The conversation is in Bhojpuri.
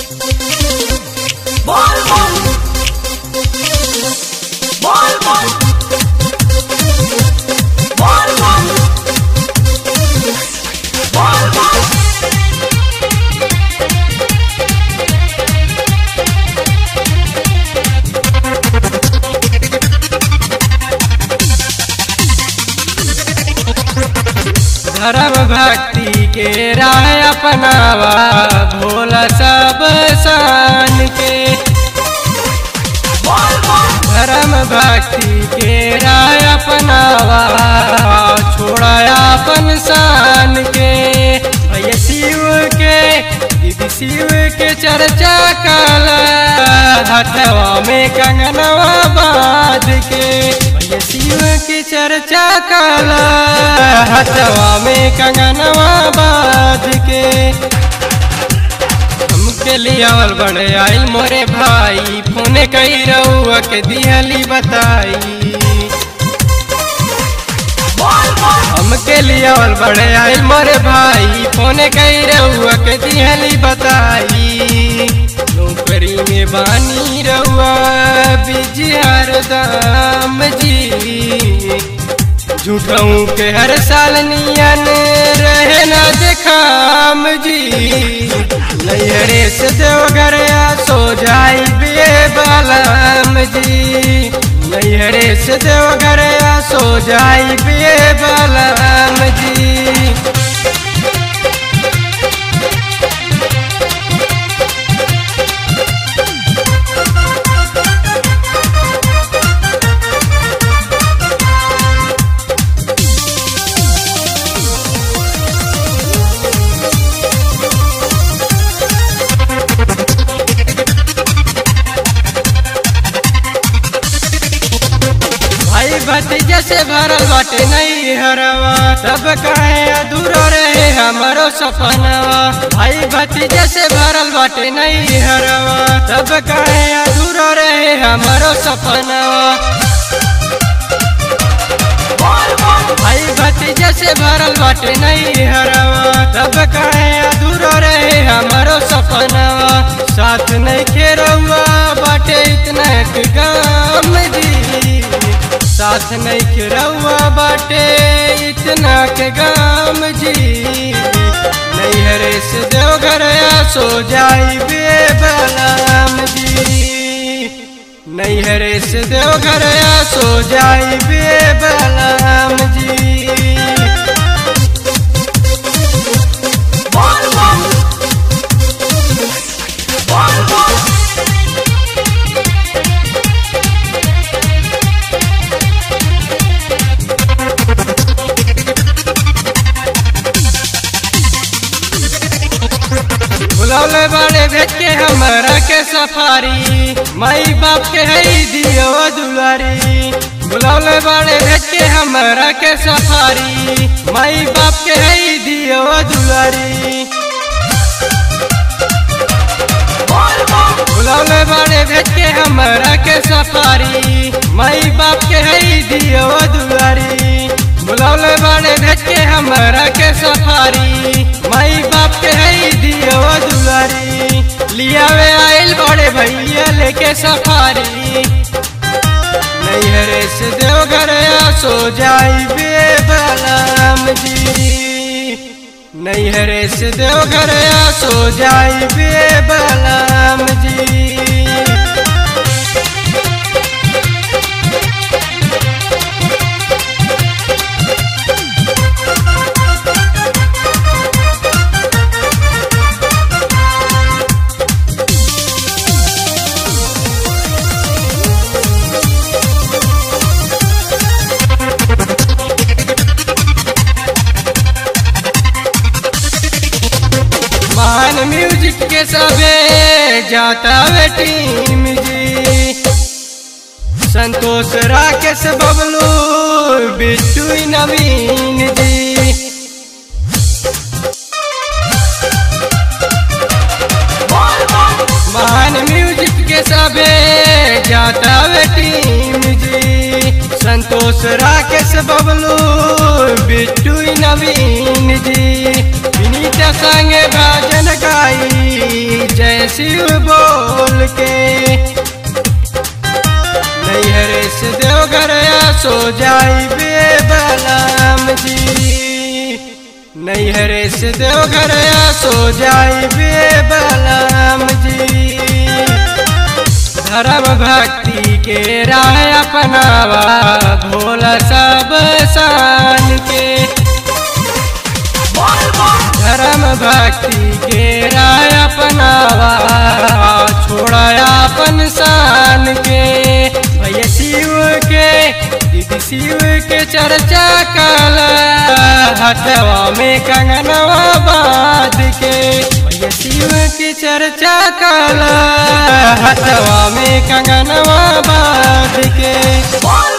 Bol bol. Bol bol. Bol bol. Bol bol. धर्म भक्ति के राह अपनावा भोला सब शान के Bol bol. धर्म भक्ति के राह अपनावा छोड़ा अपन शान के भैया शिव के दीदी शिव के चर्चा कला हथवा में कंगनवा बांध के भैया शिव की चर्चा कला हथवा में कंगनवा बांध के हमके लियावल बड़े आई मोरे भाई फोन कई रउआ के दिहली बताई Bol bol. हमके लियावल बड़े आई मोरे भाई फोन कई रउआ के दिहली बताई नौकरी में बानी रउआ बिजी हरदम जी झूठाऊ के हर साल नियन रहे ना देखाम जी नैहरे से देवघर आ सो जाई बे बालाम जी नैहरे से देवघर आ सो जाई बे बालाम जी भाई भतीजा से भरल बाटे नहीं हरवा सब कहे अधूरा रहे हमारो सपनवा भाई भतीजा से भरल बाटे नहीं हरवा सब कहे अधूरा रहे हमारो सपनवा Bol bol. भाई भतीजा से भरल बाटे नहीं हरवा सब कहे अधूरा रहे हमारो सपनवा साथ नहीं खेरवा बाटे इतना के काम जी साथ नहीं खेरवा बाटे इतना के गाम जी नहीं हरे से देवघर आ सो जाई बे बलाम जी नहीं हरे से देवघर आ सो जाई बे बलाम जी Bol bol. Bol bol. बुलौले बाड़े भेज के हमरा के सफारी माई बाप के है दियो दुलारी बुलौले बाड़े भेज के हमरा के सफारी माई बाप के है दियो दुलारी Bol bol. बुलौले बाड़े भेज के हमरा के सफारी माई बाप के है दियो दुलारी बुलौले बाड़े भेज के हमरा के सफारी माई बाप के है दियो दुलारी लियावे आइल बड़े भैया लेके सफारी नैहरे से देवघर आ सो जाई बे बलाम जी नैहरे से देवघर आ सो जाई बे बलाम जी महान म्यूजिक के सबे जाता वे टीम जी संतोष राकेश बबलू बिट्टू नवीन जी Bol bol. महान म्यूजिक के सबे जाता वे टीम जी संतोष राकेश बबलू बिट्टू नवीन जी विनीत संग भजन गाई जय शिव के नैहरे से देवघर सो जाई बे बलम जी नैहरे से देवघर सो जाई बे बलम जी धर्म भक्ति के राह अपनावा भोला सब शान के बोल बम धर्म भक्ति के राह अपनावा छोड़ा अपन शान के भैया शिव के दीदी शिव के चर्चा कला हथवा में कंगनवा बांध के भैया शिव की चर्चा कला हथवा में कंगनवा बांध के बोल